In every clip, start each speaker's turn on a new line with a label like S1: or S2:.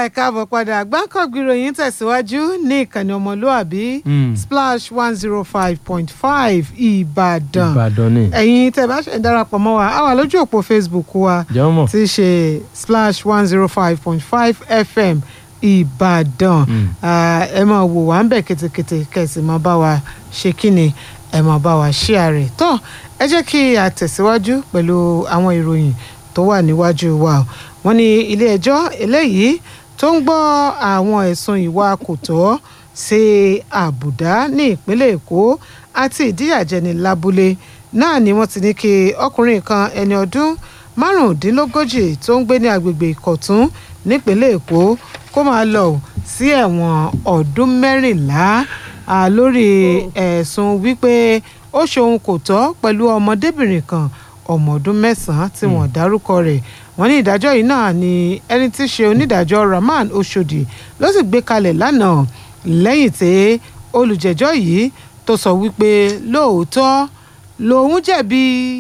S1: ẹ káàbọ̀ padà gbáǹkọ̀gbì ìròyìn tẹ̀síwájú ní ìkànnì ọmọlúàbí
S2: Mm.
S1: splash one zero five point five ìbàdàn
S2: ìbàdàn ni
S1: ẹ̀yin tẹ́ bá ṣe ń darapọ̀ mọ́ wa a wà lójú òpó facebook wa
S2: jẹ́ mọ̀.
S1: tí í ṣe splash one zero five point five fm ìbàdàn
S2: Mm.
S1: Ah, ẹ máa wò wá ń bẹ̀ kétékété kẹ̀sì máa bá wa ṣe kí ni ẹ máa bá wa ṣí ààrẹ tó ẹ jẹ́ kí a tẹ̀síwájú pẹ̀lú àwọn ìròyìn tó wà níwájú wa o. wọ́n ní ilé ẹjọ́ eléyìí tó ń gbọ́ àwọn ẹ̀sùn ìwà kò tọ́ sí àbùdá ní ìpínlẹ̀ èkó àti ìdíyàjẹni lábúlé náà ni wọ́n ti ní kí ọkùnrin kan ẹni ọdún márùndínlógójì tó ń gbé ní agbègbè ìkọ̀tún nípínlẹ̀ èkó kó máa lọ sí ẹ̀wọ̀n ọdún mẹ́rìnlá ah, lórí ẹ̀sùn wípé ó ṣohun kò tọ́ pẹ̀lú ọmọdébìnrin kan ọmọ ọdún mẹ́sàn-án tí wọ́n dárúkọ rẹ̀ wọ́n ní ìdájọ́ yìí náà ni ẹni tí í ṣe onídàájọ́ Rahman Oshodi ló sì gbé kalẹ̀ lánàá lẹ́yìn tí olùjẹ́jọ́ yìí tó sọ wípé lóòótọ́ lòun jẹ̀bi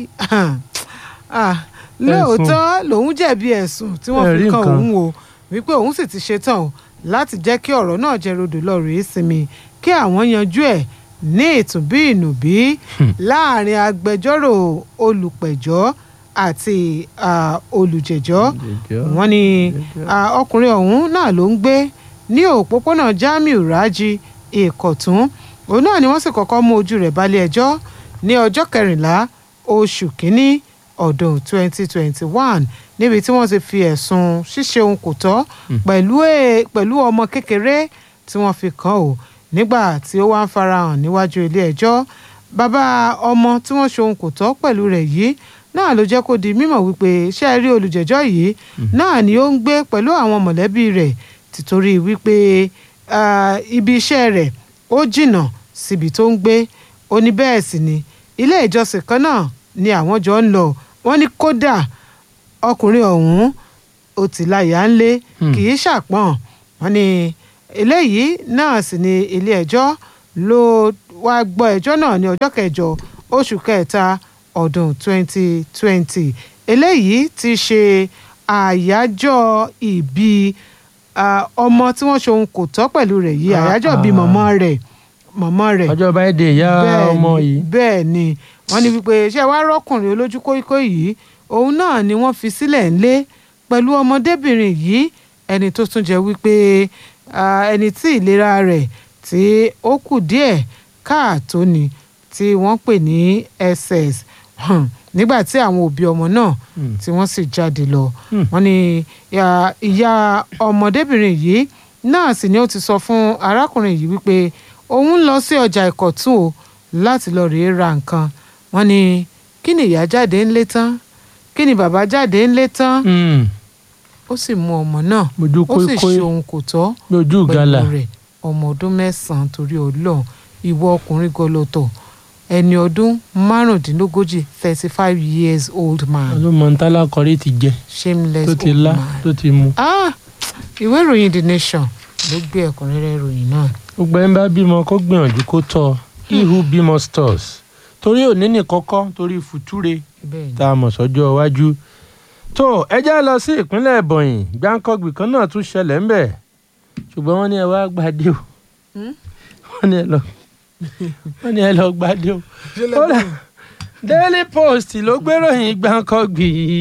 S1: ah, lóòótọ́ lòun jẹ̀bi ẹ̀sùn tí wọ́n fi
S2: Ẹ̀rí
S1: kan
S2: nǹkan.
S1: òun o wípé òun sì ti ṣetán o láti jẹ́ kí ọ̀rọ̀ náà jẹ́ rodò lọ rèé sinmi kí àwọn yanjú ẹ̀ ní ìtùbí ìnùbí láàrin agbẹjọ́rò olùpẹ̀jọ́ àti ah, olùjẹ́jọ́ wọ́n ní ah, ọkùnrin ọ̀hún náà ló ń gbé ní òpópónà Jamiu Raji Ìkọ̀tún òun náà ni wọ́n sì kọ́kọ́ mú ojú rẹ̀ balẹ̀ ẹjọ́ ní ọjọ́ kẹrìnlá oṣù kínní ọdún 2021 níbi tí wọ́n ti fi ẹ̀sùn ṣíṣe ohun kò tọ́ pẹ̀lú ẹ̀- pẹ̀lú ọmọ kékeré tí wọ́n fi kàn ó nígbà tí ó wá ń farahàn níwájú ilé ẹjọ́ bàbá ọmọ tí wọ́n ṣe ohun kò tọ́ pẹ̀lú rẹ̀ yìí náà ló jẹ́ kó di mímọ̀ wípé ṣé ẹ rí olùjẹ́jọ́ yìí náà ni ó ń gbé pẹ̀lú àwọn mọ̀lẹ́bí rẹ̀ tìtorí wípé ah, ibi iṣẹ́ rẹ̀ ó jìnnà síbi tó ń gbé ó ní bẹ́ẹ̀ sì ni ilé ìjọsìn kan náà ni àwọn jọ ń lọ wọ́n ní kódà ọkùnrin ọ̀hún ó ti láyà ń lé kì í ṣàpọ̀n wọ́n ní eléyìí náà sì ni ilé ẹjọ́ ló wá gbọ́ ẹjọ́ náà ní ọjọ́ kẹjọ oṣù kẹta ọdún 2020 eléyìí ti ṣe àyájọ́ ìbí ah, ọmọ tí wọ́n ṣe ohun kò tọ́ pẹ̀lú rẹ̀ yìí
S2: Ah,
S1: àyájọ́ ìbí
S2: ah.
S1: mọ̀mọ́ rẹ̀ mọ̀mọ́ rẹ̀
S2: ọjọ́ báyìí ìyá
S1: bẹ́ẹ̀
S2: ọmọ
S1: ni-
S2: yìí
S1: bẹ́ẹ̀ ni wọ́n ní wípé ṣé wàá rọ́kùnrin olójú kóíkó yìí òun náà ni wọ́n fi sílẹ̀ ńlé pẹ̀lú ọmọdébìnrin yìí ẹni tó tún jẹ́ wípé ah, ẹni tí ìlera rẹ̀ tí ó kù díẹ̀ káàtó ni tí wọ́n pè ní ss Hmm. nígbà tí àwọn òbí ọmọ náà
S2: Hmm.
S1: tí wọ́n sì jáde lọ
S2: Hmm.
S1: wọ́n ní ìyá- ìyá ọmọdébìnrin yìí náà sì ni ó ti sọ fún arákùnrin yìí wípé òun ń lọ sí ọjà ìkọ̀tún o láti lọ rèé ra nǹkan wọ́n ní kí ni ìyá jáde ńlé tán kí ni bàbá jáde ńlé tán
S2: Mm.
S1: ó sì mú ọmọ náà
S2: mojú
S1: ó sì
S2: kóíkóí
S1: ṣe ohun kò tọ́
S2: mojú gàlà
S1: pẹ̀lú rẹ̀ ọmọ ọdún mẹ́sàn-án torí ọlọ́run ìwọ ọkùnrin gọlọtọ̀ ẹni ọdún márùndínlógójì thirty five years old man
S2: ló mọ ntálá kọrí ti jẹ
S1: shameless
S2: tó ti
S1: old
S2: lá
S1: man.
S2: tó ti mu.
S1: Ah, ìwé ìròyìn the nation ló gbé ẹ̀kúnrẹ́rẹ́ ìròyìn náà.
S2: gbogbo ẹni bá bímọ kó gbìyànjú kó tọ́ he who bímọ stores torí òní ní kọ́kọ́ torí fùtúre
S1: bẹ́ẹ̀ ni
S2: tá a mọ̀ sọ́jọ́ iwájú. tó ẹ já lọ sí ìpínlẹ̀ Ebonyi gbáǹkọ́gbì kan náà tún ṣẹlẹ̀ ńbẹ̀ ṣùgbọ́n wọ́n ní ẹ wá gbadé o
S1: Hmm?
S2: wọ́n ní ẹ lọ wọ́n ní ẹ lọ gbadé o. Kódà, Daily Post ló gbéròyìn gbáǹkọ́gbì yìí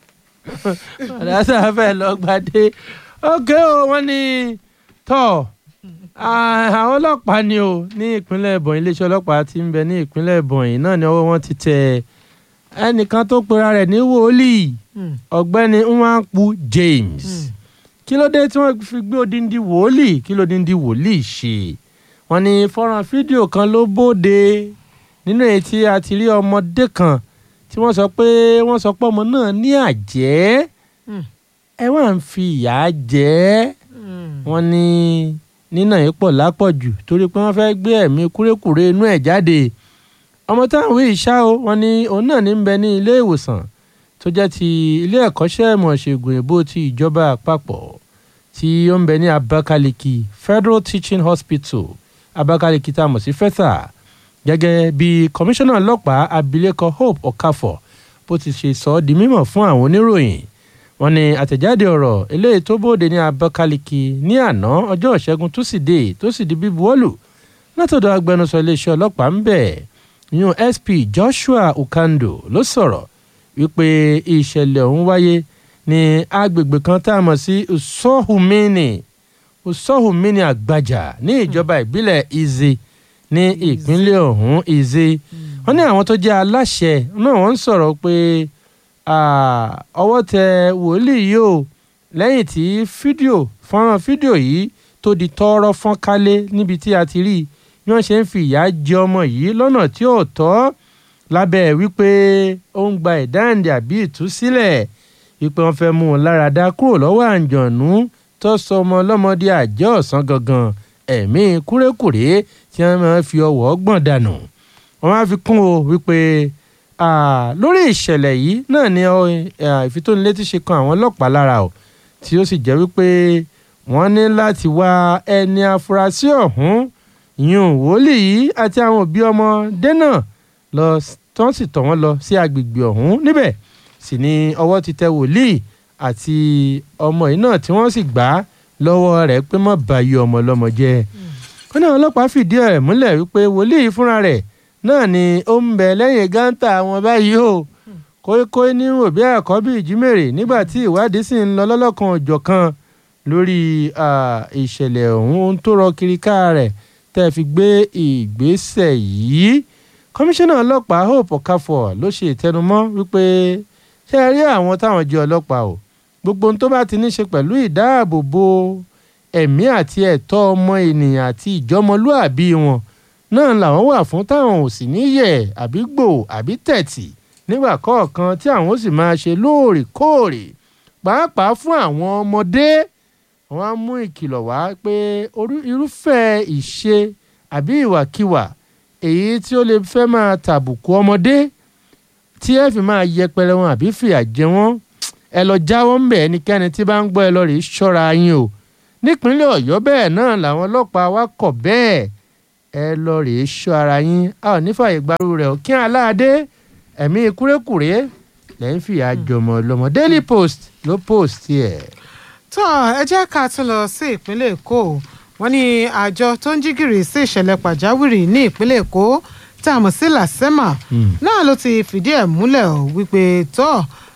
S2: àdásá fẹ́ lọ gbadé ókè o wọ́n ní tọ́ Ah, àwọn ọlọ́pàá ni o ní ìpínlẹ̀ Ebonyi iléeṣẹ́ ọlọ́pàá tí ń bẹ ní ìpínlẹ̀ Ebonyi náà ni ọwọ́ wọn ti tẹ ẹnìkan tó pera rẹ̀ ní wòlíì
S1: Hmm,
S2: ọ̀gbẹ́ni Nwankpu James
S1: hmm.
S2: kí ló dé tí wọ́n fi gbé odindi wòlíì kí ló dindi wòlíì ṣe wọ́n ní fọ́nrán fídíò kan ló bóde nínú èyí tí a ti rí ọmọdé kan tí wọ́n sọ pé wọ́n sọ pé ọmọ náà ní àjẹ́
S1: Hmm.
S2: ẹ wá ń fi ìyà jẹ ẹ́
S1: Hmm.
S2: wọ́n ní nínà yìí pọ̀ lápọ̀jù torí pé wọ́n fẹ́ gbé ẹ̀mí kúrékùré inú ẹ̀ jáde ọmọ táwọn wí ìṣá o wọ́n ní òun náà ní ń bẹ ní ilé ìwòsàn tó jẹ́ ti ilé ẹ̀kọ́ṣẹ́ ìmọ̀ ṣègùn èbó ti ìjọba àpapọ̀ tí ó ń bẹ ní Abakaliki Federal Teaching Hospital Abakaliki tá a mọ̀ sí FETHA gẹ́gẹ́ bí kọmíṣánná ọlọ́pàá abilékọ Hope Okafor bó ti ṣe sọ ọ́ di mímọ̀ fún àwọn oníròyìn wọ́n ní àtẹ̀jáde ọ̀rọ̀ eléyìí tó bóde ní Abakaliki ní àná ọjọ́ ìṣẹ́gun túsídẹ̀ẹ́ tó sì di bíbuwọ́lù látọ̀dọ̀ agbẹnusọ iléeṣẹ́ ọlọ́pàá ń bẹ̀ yún SP Joshua Ukando ló sọ̀rọ̀ wípé ìṣẹ̀lẹ̀ ọ̀hún wáyé ní agbègbè kan tá a mọ̀ sí Usohumini Usohumini Àgbàjà ní ìjọba ìbílẹ̀ Ize ní ìpínlẹ̀ ọ̀hún Ize wọ́n ní àwọn tó jẹ́ aláṣẹ náà wọ́n ń sọ̀rọ̀ pé ọwọ́ tẹ wòlíì yìí o lẹ́yìn tí fídíò fọ́nrán fídíò yìí tó di tọ́ọ́rọ́ fọ́n kálé níbi tí a ti rí bí wọ́n ṣe ń fi ìyà jẹ ọmọ yìí lọ́nà tí ò tọ́ lábẹ́ wípé ó ń gba ìdáǹdè àbí ìtúsílẹ̀ wípé wọ́n fẹ́ mú un lára dá kúrò lọ́wọ́ àǹjọ̀nú tó sọ ọmọ ọlọ́mọdé àjẹ́ ọ̀sán gangan ẹ̀mí kúrékùré tí wọ́n máa fi ọwọ́ gbọ̀n dànù wọ́n máa fi kún o wípé lórí ìṣẹ̀lẹ̀ yìí náà ni ìfitónilétí ṣe kan àwọn ọlọ́pàá lára o tí ó sì jẹ́ wípé wọ́n ní láti wá ẹni afurasí ọ̀hún yún wòlíì yìí àti àwọn òbí ọmọdé náà lọ tán sì tọ̀ wọ́n lọ sí agbègbè ọ̀hún níbẹ̀ sì ni ọwọ́ ti tẹ wòlíì àti ọmọ yìí náà tí wọ́n sì gbà á lọ́wọ́ rẹ̀ pé má bàyí ọmọ ọlọ́mọ jẹ́ ó ní àwọn ọlọ́pàá fìdí ẹ̀ múlẹ̀ wípé wòlíì fúnra rẹ̀ náà ni ó ń bẹ lẹ́yìn gántà àwọn báyìí o kóíkóí ní òbí ẹ̀kọ́ bíi ìjímèrè nígbà tí ìwádìí sì ń lọ lọ́lọ́kan òjọ̀kan lórí ìṣẹ̀lẹ̀ ọ̀hún tó rọ kiri ká rẹ̀ tẹ́ fi gbé ìgbésẹ̀ yìí kọmíṣánná ọlọ́pàá Hope Okafor ló ṣe ìtẹnumọ́ wípé ṣe rí àwọn táwọn jẹ́ ọlọ́pàá o gbogbo ohun tó bá ti ní ṣe pẹ̀lú ìdáàbòbò ẹ̀mí àti ẹ̀tọ́ ọmọ ènìyàn àti ìjọmọlúàbí wọn náà làwọn wà fún táwọn ò sì ní yẹ̀ àbí gbò àbí tẹ̀tì nígbà kọ̀ọ̀kan tí àwọn ó sì máa ṣe lóòrèkóòrè pàápàá fún àwọn ọmọdé wọn á mú ìkìlọ̀ wá pé irúfẹ́ ìṣe àbí ìwàkiwà èyí tí ó lè fẹ́ máa tàbùkù ọmọdé tí ẹ fi máa yẹpẹrẹ wọn àbí fìyà jẹ wọn ẹ lọ jáwọ́ ńbẹ̀ ẹnikẹ́ni tí bá ń gbọ́ ẹ lọ rèé ṣọ́ra yín o nípínlẹ̀ ọ̀yọ́ bẹ́ẹ̀ náà làwọn ọlọ́pàá wa kọ̀ bẹ́ẹ̀ ẹ lọ rèé ṣọ́ ara yín a ò ní fàyè gbarú rẹ̀ ò kí aláàdé ẹ̀mí kúrékùré lẹ́yìn fìyà jọmọ lọmọ Daily Post ló post ẹ̀.
S1: tó ẹ jẹ́ ká tún lọ sí ìpínlẹ̀ èkó wọ́n ní àjọ tó ń jí gìrì sí ìṣẹ̀lẹ̀ pàjáwìrì ní ìpínlẹ̀ èkó tá a mọ̀ sí làsẹ́mà náà ló ti fìdí ẹ̀ múlẹ̀ ọ́ wípé tó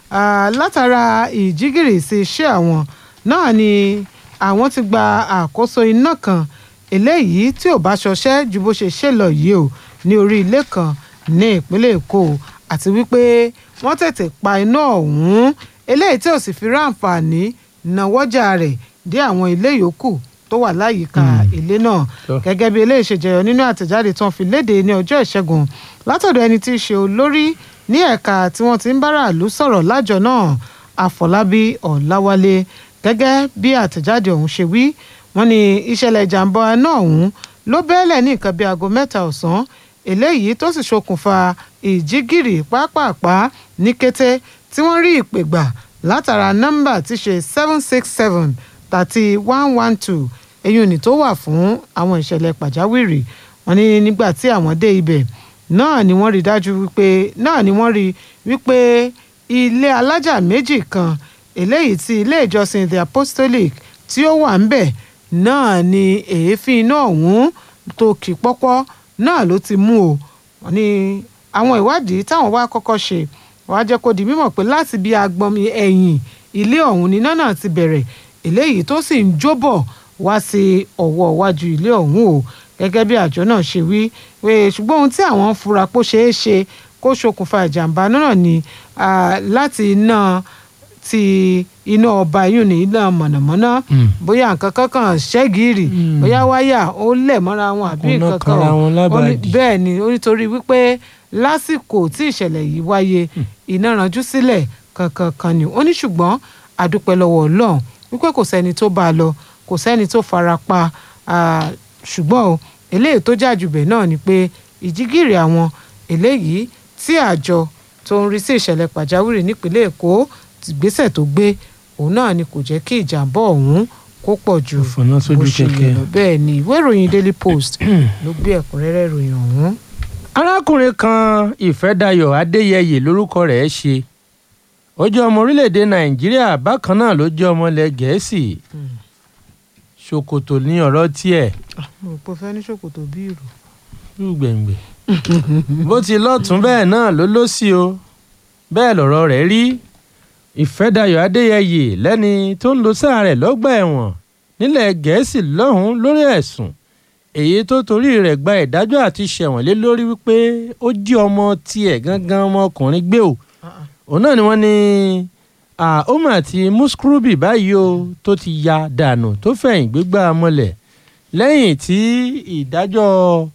S1: látara ìjígìrì sí iṣẹ́ àwọn náà ni àwọn ti gba àkóso iná kan eléyìí tí ò bá ṣọṣẹ́ ju bó ṣe ṣe lọ yìí o ní orí ilé kan ní ìpínlẹ̀ èkó àti wípé wọ́n tètè pa iná ọ̀hún eléyìí tí ò sì fi ráǹfààní náwọ́jà rẹ̀ dé àwọn ilé yòókù tó wà láyìíká ilé náà gẹ́gẹ́ bí eléyìí ṣe jẹyọ nínú àtẹ̀jáde tí wọ́n fi léde ní ọjọ́ ìṣẹ́gun látọ̀dọ̀ ẹni tí í ṣe olórí ní ẹ̀ka tí wọ́n ti ń báraàlú sọ̀rọ̀ lájọ náà àfọlábí ọ̀làwálé gẹ́gẹ́ bí àtẹ̀jáde ọ̀hún ṣe wí wọ́n ní ìṣẹ̀lẹ̀ ìjàmbá náà ọ̀hún ló bẹ́ẹ̀lẹ̀ ní nǹkan bíi aago mẹ́ta ọ̀sán eléyìí tó sì ṣokùnfà ìjígìrì pápápá ní kété tí wọ́n rí ìpè gbà látara nọ́mbà tí ṣe seven six seven thirty one one two eyín òní tó wà fún àwọn ìṣẹ̀lẹ̀ pàjáwìrì wọ́n ní nígbà tí àwọn dé ibẹ̀ náà ni wọ́n rí dájú wípé náà ni wọ́n rí wípé ilé alájà méjì kan eléyìí tí ilé ìjọsìn the apostolic tí ó wà ńbẹ̀ náà ni èéfín iná ọ̀hún tó kì pọ́pọ́ náà ló ti mú o wọ́n ní àwọn ìwádìí táwọn wá kọ́kọ́ ṣe wàá jẹ́ kó di mímọ̀ pé láti bí agbọnmi ẹ̀yìn ilé ọ̀hún níná náà ti bẹ̀rẹ̀ eléyìí tó sì ń jóbọ̀ wá sí ọwọ́ iwájú ilé ọ̀hún o gẹ́gẹ́ bí àjọ náà ṣe wí pé ṣùgbọ́n ohun tí àwọn ń fura pó ṣeé ṣe kó ṣokùnfà ìjàmbá náà ni láti iná ti iná ọba yìí ní iná mọ̀nàmọ́ná bóyá nǹkan kankan ṣẹ́gìrì bóyá wáyà ó lẹ̀ mọ́ra wọn àbí nǹkan kan bẹ́ẹ̀ ni nítorí wípé lásìkò tí ìṣẹ̀lẹ̀ yìí wáyé iná ranjú sílẹ̀ kankan kan ni ó ní ṣùgbọ́n àdúpẹ́ lọ́wọ́ ọlọ́run wípé kò sẹ́ni tó bá a lọ kò sẹ́ni tó fara pa ṣùgbọ́n o eléyìí tó jà jùbẹ̀ náà ni pé ìjígìrì àwọn eléyìí tí àjọ tó ń rí sí ìṣẹ̀lẹ̀ pàjáwìrì nípínlẹ̀ èkó ìgbésẹ̀ tó gbé òun náà ni kò jẹ́ kí ìjàmbá ọ̀hún kó pọ̀ ju bó ṣe yẹ lọ bẹ́ẹ̀ ni ìwé ìròyìn daily post ló gbé ẹ̀kúnrẹ́rẹ́ ìròyìn ọ̀hún.
S2: arákùnrin kan ìfẹ́dayọ̀ adéyẹyè lórúkọ rẹ̀ ṣe ó jẹ́ ọmọ orílẹ̀-èdè nàìjíríà bákan náà ló jẹ́ ọmọ ilẹ̀ gẹ̀ẹ́sì ṣòkòtò ní ọ̀rọ̀ tiẹ̀
S1: mo rò pé o fẹ́ ní ṣòkòtò bí ìrù.
S2: gbẹ̀ngbẹ̀ bó ti lọ́tún bẹ́ẹ̀ náà ló lọ́sí o bẹ́ẹ̀ lọ̀rọ̀ rẹ̀ rí ìfẹ́dayọ̀ adéyẹyè lẹ́ni tó ń lo sáà rẹ̀ lọ́gbà ẹ̀wọ̀n nílẹ̀ gẹ̀ẹ́sì lọ́hùn-ún lórí ẹ̀sùn èyí tó torí rẹ̀ gba ìdájọ́ àti ṣẹ̀wọ̀n lé lórí wípé ó jí ọmọ tiẹ̀ gangan ọmọkùnrin gbé o òun náà ni wọ́n ní àhómà àti muskrubi báyìí o tó ti ya dànù tó fẹ̀yìn gbégbá mọ́lẹ̀ lẹ́yìn tí ìdájọ́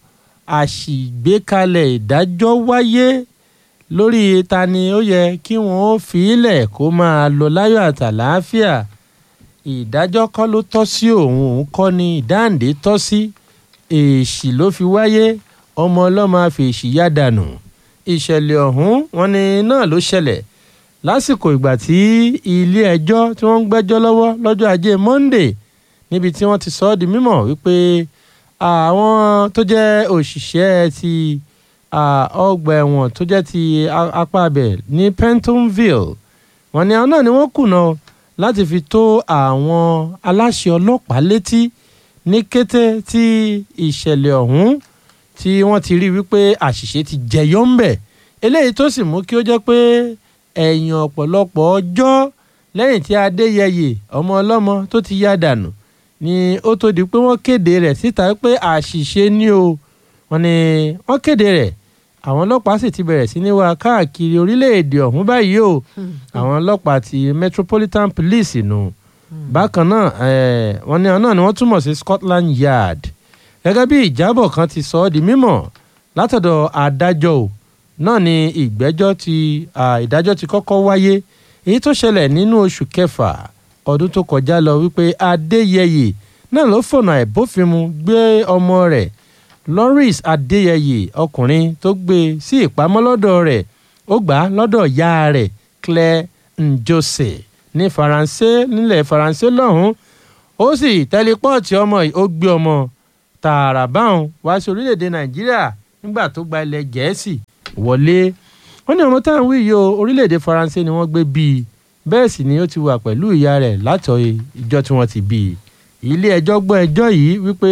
S2: àṣìgbékalẹ̀ ìdájọ́ wáyé lórí ta ni ó yẹ kí wọ́n ó fi ilẹ̀ kó máa lọ láyọ̀ àtàlàáfíà ìdájọ́ kọ́ ló tọ́ sí òun òun kọ́ ni ìdáǹdè tọ́ sí èèṣì ló fi wáyé ọmọ ọlọ́mọ àfèèṣì yá dànù ìṣẹ̀lẹ̀ ọ̀hún wọn ni náà ló ṣẹlẹ̀ lásìkò ìgbà tí ilé ẹjọ́ tí wọ́n ń gbẹ́jọ́ lọ́wọ́ lọ́jọ́ ajé Monday níbi tí wọ́n ti sọ ọ́ di mímọ̀ wípé àwọn tó jẹ́ òṣìṣẹ́ ti ọgbà ẹ̀wọ̀n tó jẹ́ ti apá abẹ ní Pentonville wọ́n ní àwọn náà ni wọ́n kùnà láti fi tó àwọn aláṣẹ ọlọ́pàá létí ní kété tí ìṣẹ̀lẹ̀ ọ̀hún tí wọ́n ti rí wípé àṣìṣe ti jẹyọ ń bẹ̀ eléyìí tó sì mú kí ó jẹ́ pé ẹ̀yìn ọ̀pọ̀lọpọ̀ ọjọ́ lẹ́yìn tí Adéyẹyè ọmọ ọlọ́mọ tó ti yá dànù ni ó tó di pé wọ́n kéde rẹ̀ síta pé àṣìṣe ni o wọ́n ní wọ́n kéde rẹ̀ àwọn ọlọ́pàá sì ti bẹ̀rẹ̀ sí ní wá káàkiri orílẹ̀-èdè ọ̀hún báyìí o àwọn ọlọ́pàá ti Metropolitan Police nù bákan náà wọ́n ní ọ̀nà ni wọ́n túmọ̀ sí Scotland Yard gẹ́gẹ́ bí ìjábọ̀ kan ti sọ ọ́ di mímọ̀ látọ̀dọ̀ adájọ́ o náà ni ìgbẹ́jọ́ ti ìdájọ́ ti kọ́kọ́ wáyé èyí tó ṣẹlẹ̀ nínú oṣù kẹfà ọdún tó kọjá lọ wípé Adéyẹyè náà ló fọ̀nà àìbófinmu gbé ọmọ rẹ̀ Lawrence Adéyẹyè ọkùnrin tó gbé sí ìpamọ́ lọ́dọ̀ rẹ̀ ó gbà á lọ́dọ̀ ìyá rẹ̀ Claire Njose ní Faransé nílẹ̀ Faransé lọ́hùn-ún ó sì tẹlifọ́ọ̀tì ọmọ yìí ó gbé ọmọ tààrà báwọn wá sí orílẹ̀-èdè Nàìjíríà nígbà tó gba ilẹ̀ Gẹ̀ẹ́sì wọlé wọ́n ní ọmọ táwọn wí yìí o orílẹ̀-èdè Faransé ni wọ́n gbé bí i bẹ́ẹ̀ sì ni ó ti wà pẹ̀lú ìyá rẹ̀ látọ̀ ìjọ tí wọ́n ti bí i ilé ẹjọ́ gbọ́ ẹjọ́ yìí wípé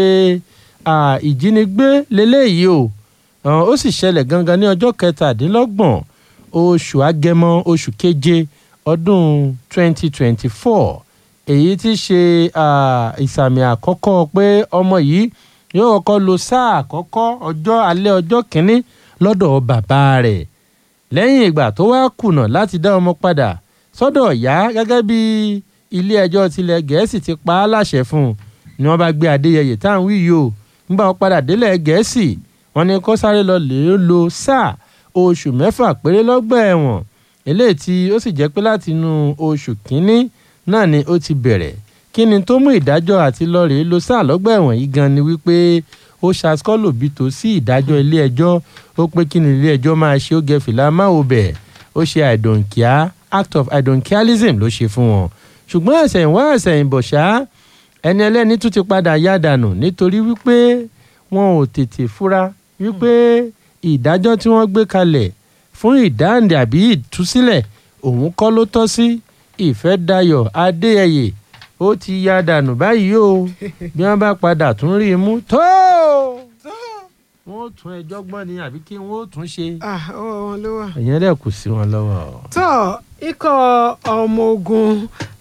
S2: ìjínigbé leléyìí o ó sì ṣẹlẹ̀ gangan ní ọjọ́ kẹtàdínlọ́gbọ̀n oṣù agẹmọ oṣù keje ọdún 2024 èyí tí ṣe ìsàmì àkọ́kọ́ pé ọmọ yìí yóò kọ́kọ́ lo sáà àkọ́kọ́ ọjọ́ alẹ́ ọjọ́ kìíní lọ́dọ̀ bàbá rẹ̀ lẹ́yìn ìgbà tó wá kùnà láti dá ọmọ padà sọ́dọ̀ ìyá gẹ́gẹ́ bí ilé ẹjọ́ tilẹ̀ gẹ̀ẹ́sì ti pa á láṣẹ fún un ni wọ́n bá gbé adéyẹyè tá à ń wí yìí o nígbà wọn padà délẹ̀ gẹ̀ẹ́sì wọ́n ní kó sáré lọ lè lo sáà oṣù mẹ́fà péré lọ́gbà ẹ̀wọ̀n eléyìí tí ó sì jẹ́ pé láti inú oṣù kínní náà ni ó ti bẹ̀rẹ̀ kí ni tó mú ìdájọ́ àti lọ́ọ̀rẹ́ lo sáà lọ́gbà ẹ̀wọ̀n yìí gan ni wípé ó ṣàskọ́lò bí tó sí ìdájọ́ ilé ẹjọ́ ó pé kí ni ilé ẹjọ́ máa ṣe ó gẹ fìlà máa wò bẹ̀ ó ṣe àìdòǹkíá act of àìdòǹkíálísm ló ṣe fún wọn ṣùgbọ́n ẹ̀sẹ̀ ìwá ẹ̀sẹ̀ ìbọ̀ ṣá ẹni ẹlẹ́ni tún ti padà yá dànù nítorí wípé wọn ò tètè fura wípé ìdájọ́ tí wọ́n gbé kalẹ̀ fún ìdáǹdè àbí ìtúsílẹ̀ òun kọ́ ló tọ́ sí Ìfẹ́dayọ̀ Adéyẹyè ó ti yá dànù báyìí o bí wọ́n bá padà tún rí i mú tó wọ́n ó tún ẹjọ́ gbọ́n ni àbí kí wọ́n ó tún ṣe.
S1: ọwọ́ wọn ló wà.
S2: ìyẹn dẹ̀ kù sí wọn lọ́wọ́.
S1: tó ikọ̀ ọmọ ogun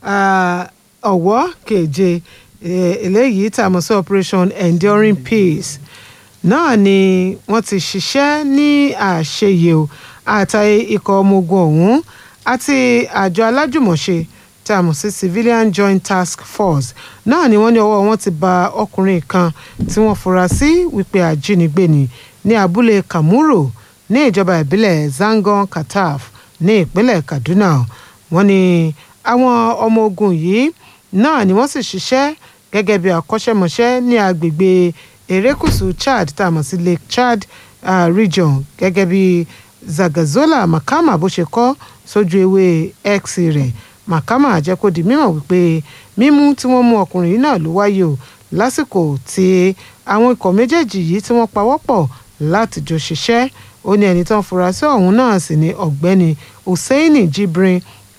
S1: ọ̀wọ́ keje eléyìí tá a mọ̀ sí operation enduring peace náà ni wọ́n ti ṣiṣẹ́ ní àṣeyẹ o àtàyè ikọ̀ ọmọ ogun ọ̀hún àti àjọ alájùmọ̀ṣe tá a mọ̀ sí civilian joint task force náà ni wọ́n ní ọwọ́ wọn ti ba ọkùnrin kan tí wọ́n fura sí wípé ajínigbé ni ní abúlé kamuro ní ìjọba ìbílẹ̀ zangon kataf ní ìpínlẹ̀ kaduna wọ́n ní àwọn ọmọ ogun yìí náà ni wọ́n sì ṣiṣẹ́ gẹ́gẹ́ bí akọ́ṣẹ́mọṣẹ́ ní agbègbè erékùṣù chad tá a mọ̀ sí lake chad uh, region gẹ́gẹ́ bí zagazola makama bó ṣe kọ sójú ewé x rẹ̀ makama jẹ́ kó di mímọ̀ wípé mímú tí wọ́n mú ọkùnrin yìí náà ló wáyé o lásìkò tí àwọn ikọ̀ méjèèjì yìí tí wọ́n pawọ́pọ̀ láti jọ ṣiṣẹ́ ó ní ẹni tó ń fura sí ọ̀hún náà sì ni ọ̀gbẹ́ni hussaini jibrin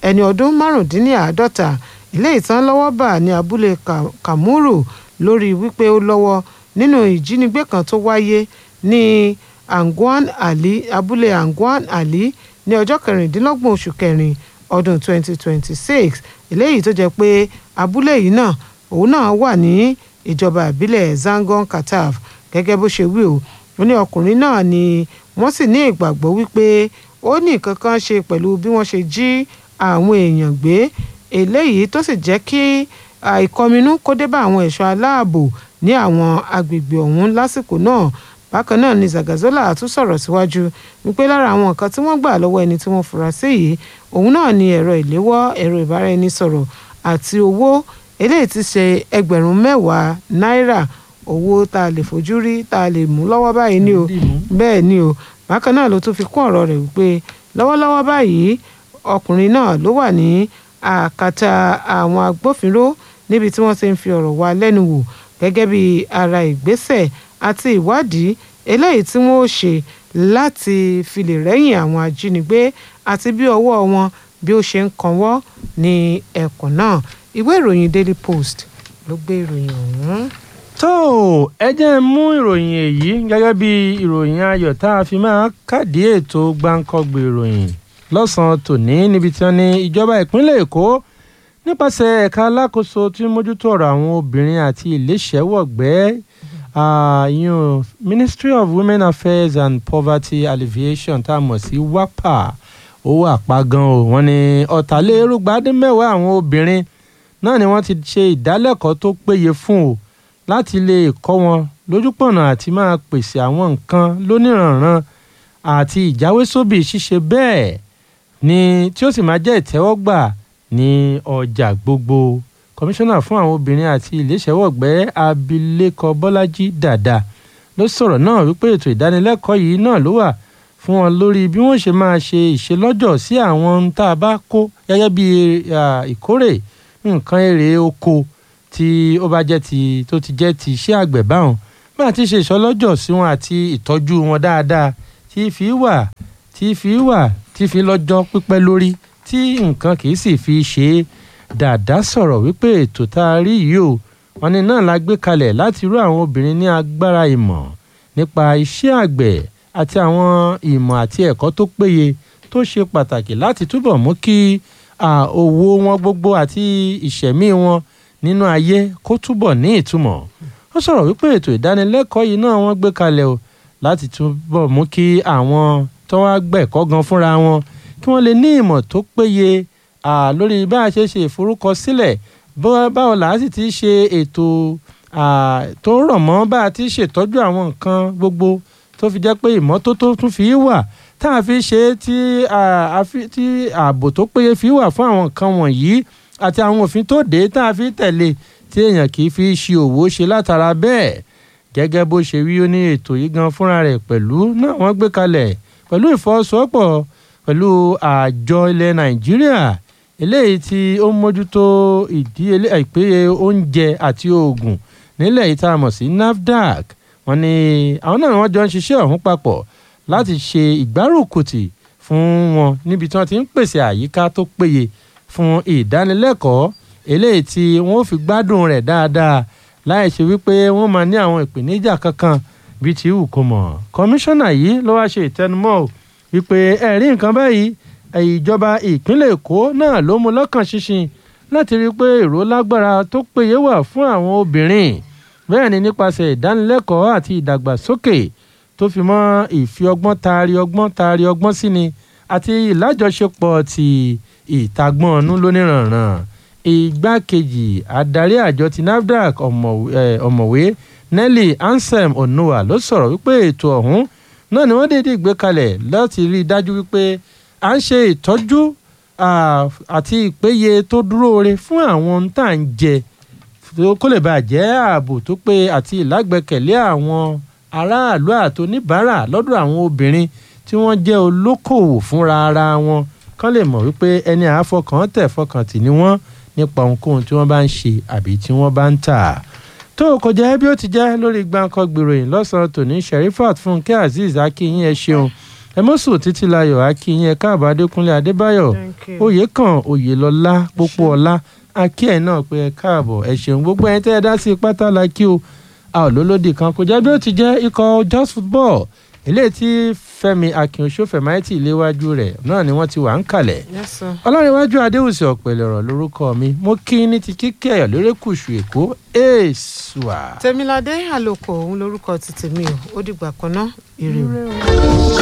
S1: ẹni ọdún márùndínláàádọ́ta ilé ìtàn lọ́wọ́ bà ní abúlé Kamuru lórí wípé ó lọ́wọ́ nínú ìjínigbé kan tó wáyé ní Angwan Ali abúlé Angwan Ali ní ọjọ́ kẹrìndínlọ́gbọ̀n oṣù kẹrin ọdún 2026 eléyìí tó jẹ́ pé abúlé yìí náà òun náà wà ní ìjọba ìbílẹ̀ Zangon Kataf gẹ́gẹ́ bó ṣe wí o ó ní ọkùnrin náà ni wọ́n sì ní ìgbàgbọ́ wípé ó ní nǹkan kan ṣe pẹ̀lú bí wọ́n ṣe jí àwọn èèyàn gbé eléyìí tó sì jẹ́ kí àìkọminú kó dé bá àwọn ẹ̀ṣọ́ aláàbò ní àwọn agbègbè ọ̀hún lásìkò náà bákan náà ni Zagazola tún sọ̀rọ̀ síwájú wípé lára àwọn nǹkan tí wọ́n gbà lọ́wọ́ ẹni tí wọ́n fura sí yìí òun náà ni ẹ̀rọ ìléwọ́ ẹ̀rọ ìbáraẹnisọ̀rọ̀ àti owó eléyìí ti ṣe ẹgbẹ̀rún mẹ́wàá náírà owó tá a lè fojú rí tá a lè mú lọ́wọ́ báyìí ni o bẹ́ẹ̀ ni o bákan náà ló tún fi kún ọ̀rọ̀ rẹ̀ wípé lọ́wọ́lọ́wọ́ báyìí ọkùnrin náà ló wà ní àkàtà àwọn agbófinró níbi tí wọ́n ti ń fi ọ̀rọ̀ wá lẹ́nu wò gẹ́gẹ́ bí ara ìgbésẹ̀ àti ìwádìí eléyìí tí wọ́n ó ṣe láti fi lè rẹ́yìn àwọn ajínigbé àti bí ọwọ́ wọn bí ó ṣe ń kanwọ́ ní ẹkùn náà ìwé ìròyìn Daily Post ló gbé ìròyìn ọ̀hún.
S2: tó ẹ jẹ́ ń mú ìròyìn èyí gẹ́gẹ́ bí ìròyìn ayọ̀ tá a fi máa kàdí ètò gbáǹkọ́gbè ìròyìn lọ́sàn-án tòní níbi tí wọ́n ní ìjọba ìpínlẹ̀ Èkó nípasẹ̀ ẹ̀ka alákòóso tí ń mójútó ọ̀rọ̀ àwọn obìnrin àti ìléṣẹ́wọ̀gbẹ́ yun Ministry of Women Affairs and Poverty Alleviation tá a mọ̀ sí WAPA owó àpá gan o wọ́n ní ọ̀tàlérúgbàdínmẹ́wàá àwọn obìnrin náà ni wọ́n ti ṣe ìdálẹ́kọ̀ọ́ tó péye fún o láti lè kọ́ wọn lójúpọ̀nà àti máa pèsè àwọn nǹkan lóníranran àti ìjáwésóbì ṣíṣe bẹ́ẹ̀ ni tí ó sì máa jẹ́ ìtẹ́wọ́gbà ní ọjà gbogbo kọmíṣánná fún àwọn obìnrin àti ìléṣẹ́wọ̀gbẹ́ abilékọ bọ́lájí dàda ló sọ̀rọ̀ náà wípé ètò ìdánilẹ́kọ̀ọ́ yìí náà ló wà fún wọn lórí bí wọ́n ṣe máa ṣe ìṣelọ́jọ̀ sí àwọn ohun tá a bá kó gẹ́gẹ́ bí ìkórè nǹkan èrè oko tí ó bá jẹ́ ti tó ti jẹ́ ti iṣẹ́ àgbẹ̀ báwọn bá a ti ṣe ìṣọlọ́jọ̀ sí wọn àti ìtọ́jú wọn dáadáa tí fi wà tí fi wà tí fi lọ́jọ́ pípẹ́ lórí tí nǹkan kì í sì fi ṣe é dàdá sọ̀rọ̀ wípé ètò tá a rí yìí o wọn ni náà la gbé kalẹ̀ láti rú àwọn obìnrin ní agbára ìmọ̀ nípa iṣẹ́ àgbẹ̀ àti àwọn ìmọ̀ àti ẹ̀kọ́ tó péye tó ṣe pàtàkì láti túbọ̀ mú kí òwò wọn gbogbo àti ìṣẹ̀mí wọn nínú ayé kó túbọ̀ ní ìtumọ̀ ó sọ̀rọ̀ wípé ètò ìdánilẹ́kọ̀ọ́ yìí náà wọ́n gbé kalẹ̀ o láti túbọ̀ mú kí àwọn tó wá gbẹ̀kọ́ gan fúnra wọn kí wọ́n lè ní ìmọ̀ tó péye lórí bá a ṣe ṣe ìforúkọsílẹ̀ báwo là á sì ti ṣe ètò tó rọ̀ mọ́ bá a ti ṣètọ́jú àwọn nǹkan gbogbo tó fi jẹ́ pé ìmọ́tótó tún fi wà tá a fi ṣe tí ààbò tó péye fi wà fún àwọn nǹkan wọ̀nyí àti àwọn òfin tó dé tá a fi tẹ̀lé tí èèyàn kì í fi ṣe òwò ṣe látara bẹ́ẹ̀ gẹ́gẹ́ bó ṣe wí ó ní ètò yìí gan fúnra rẹ̀ pẹ̀lú náà wọ́n gbé kalẹ̀ pẹ̀lú ìfọwọ́sowọ́pọ̀ pẹ̀lú àjọ ilẹ̀ nàìjíríà eléyìí tí ó ń mójútó ìdíyelé ìpéye oúnjẹ àti oògùn nílẹ̀ yìí tá a mọ̀ sí nafdac wọ́n ní àwọn náà wọ́n jọ ń ṣiṣẹ́ ọ̀hún papọ̀ láti ṣe ìgbárùkùtì fún wọn níbi tí wọ́n ti ń pèsè àyíká tó péye fún ìdánilẹ́kọ̀ọ́ eléyìí tí wọ́n fi gbádùn rẹ̀ dáadáa láì ṣe wípé wọ́n máa ní àwọn ìpèníjà kankan bíi ti wù kó mọ̀ kọmíṣánná yìí ló wá ṣe ìtẹnumọ́ wípé ẹ̀rí nǹkan báyìí ìjọba ìpínlẹ̀ èkó náà ló mú lọ́kàn ṣinṣin láti rí i pé èrò lágbára tó péye wà fún àwọn obìnrin bẹ́ẹ̀ ni nípasẹ̀ ìdánilẹ́kọ̀ọ́ àti ìdàgbàsókè tó fi mọ́ ìfi ọgbọ́n taari ọgbọ́n taari ọgbọ́n sí ni àti ìlájọṣepọ̀ ti ìtagbọ́n ọ̀nù lóníranran igbákejì adarí àjọ ti nafdac ọ̀mọ̀wé nelly ansem onowa ló sọ̀rọ̀ wípé ètò ọ̀hún náà ni wọ́n dédé gbé kalẹ̀ láti rí i dájú wípé à ń ṣe ìtọ́jú àti ìpéye tó dúró re fún àwọn ohun tá à ń jẹ kó lè bàa jẹ́ ààbò tó pé àti ìlágbẹ́kẹ̀lé àwọn aráàlú àti oníbàárà lọ́dọ̀ àwọn obìnrin tí wọ́n jẹ́ olókòwò fúnra ara wọn kán lè mọ̀ wípé ẹni àáfọkàn tẹ̀ fọkàn tì ní wọ́n nípa ohunkóhun tí wọ́n bá ń ṣe àbí tí wọ́n bá ń tà tó o kò jẹ́ bí ó ti jẹ́ lórí gbàǹkan gbèròyìn lọ́sàn-án tòní sherifat fúnkẹ́ azeez akínyìn ẹ ṣeun ẹmọ́sùn títílayọ̀ akínyìn ẹ̀ka àbá adékúnlé adébáyọ̀
S1: Thank you.
S2: oyèkàn oyèlọlá pópóọlá akí ẹ̀ náà pé ẹ káàbọ̀ ẹ ṣeun gbogbo ẹ̀yin tẹ́ ẹ dá sí pátá la kí o a ò lólódì kan kò jẹ́ bí ó ti jẹ́ ikọ̀ just football eléyìí tí fẹ́mi akínoṣó fẹ̀máìtì léwájú rẹ̀ náà ni wọ́n ti wà ń kalẹ̀
S1: Yes, sir.
S2: ọlọ́rinwájú adéhùsì ọ̀pẹ̀lẹ̀ ọ̀rọ̀ lórúkọ mi mo kí ní ti kíkẹ́ ẹ̀ lórékùṣù èkó èèṣùà.
S1: tèmiládé àlòkò òun lorúkọ ti tèmi o ó dìgbà kan náà ire o.